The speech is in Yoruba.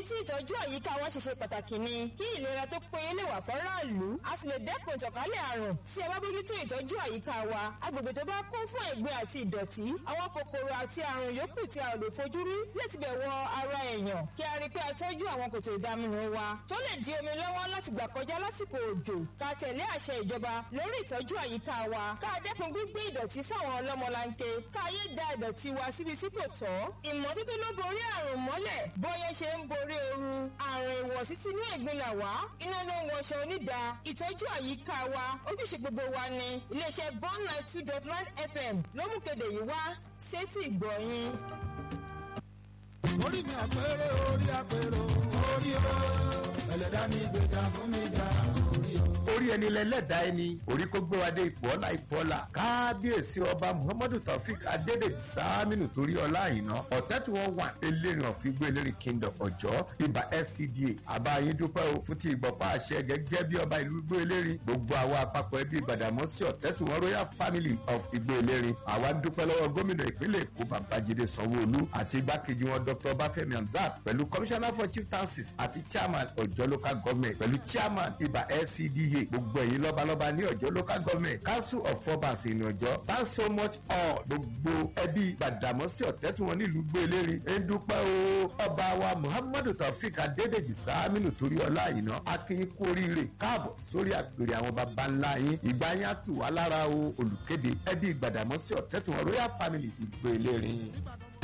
tí ìtọ́jú àyíká wa ṣe ṣe pàtàkì ni kí ìlera tó péye lè wà fọ́ráàlú a sì lè dẹ́kun ìtànkálẹ̀ àrùn tí a bá bójútó ìtọ́jú àyíká wa agbègbè tó bá kún fún ẹ̀gbin àti ìdọ̀tí àwọn kòkòrò àti àrùn yòókù tí a ò lè fojú rí lè ti bẹ̀ wọ ara èèyàn kí a rí i pé a tọ́jú àwọn kòtò ìdaminù wa tó lè di omi lọ́wọ́ láti gbà kọjá lásìkò òjò ká tẹ̀lé àṣẹ ìjọba lórí ìtọ́jú àyíká wa ká dẹ́kun gbígbé ìdọ̀tí fún àwọn ọlọ́mọlanke ká yé da ìdọ̀tí wa síbi tí kò tọ́ ìmọ́tótó ló borí àrùn mọ́lẹ̀ bóyá ṣe ń borí ooru àrùn ìwọ̀sí sínú ẹ̀gbin là wá iná ló ń wọṣọ onídàá ìtọ́jú àyíká wa ojúṣe gbogbo wa ni iléeṣẹ́ bond nine two dot nine fm ló mú kéde yìí wá sétí ìgbọ̀nyìn. orí mi àpérè orí àpérò orí o ẹlẹ́dá mi gbèjà fún mi jà orí o. orí ẹni lẹ́lẹ́dàá ẹni orí kó gbé wa dé ipò ọlá ipò ọlá kábíyèsí ọba muhammadu taofik adédèjì sáàmìnù torí ọlá àyìnà ọ̀tẹ́tù wọn wà elérin ọ̀fígbó elérin kingdom ọ̀jọ́ ibà scda àbáyín dúpẹ́ o fún ti ìgbọ̀pá àṣẹ gẹ́gẹ́ bí ọba ìlú igbó elérin gbogbo àwọn àpapọ̀ ẹbí gbàdámọ́sí ọ̀tẹ́tù wọn royal family of igbó elérin àwa dúpẹ́ lọ́wọ́ gómìnà ìpínlẹ̀ èkó babájídé sanwó-olú àti igbákejì wọn dr bafemi hamzat pẹ̀lú commissioner for chieftaincies àti chairman ọ̀jọ́ local government pẹ̀lú chairman ibà scda gbogbo ẹ̀yin lọ́balọ́ba ní ọ̀jọ́ local government council of forbans ìní ọ̀jọ́ thanks so much all gbogbo ẹbí gbàdámọ́sí ọ̀tẹ́tù wọn nílùú gbé elérin ń dúpẹ́ o ọba wa muhammadu taofik adédèjì sáàmìnù torí ọlá àyìnà akínyín kú oríire káàbọ̀ sórí àpèrè àwọn baba ńlá yín ìgbà yín á tù wá lára o olùkéde ẹbí gbàdámọ́sí ọ̀tẹ́tù wọn royal family ìgbé elérin. ìbàdàn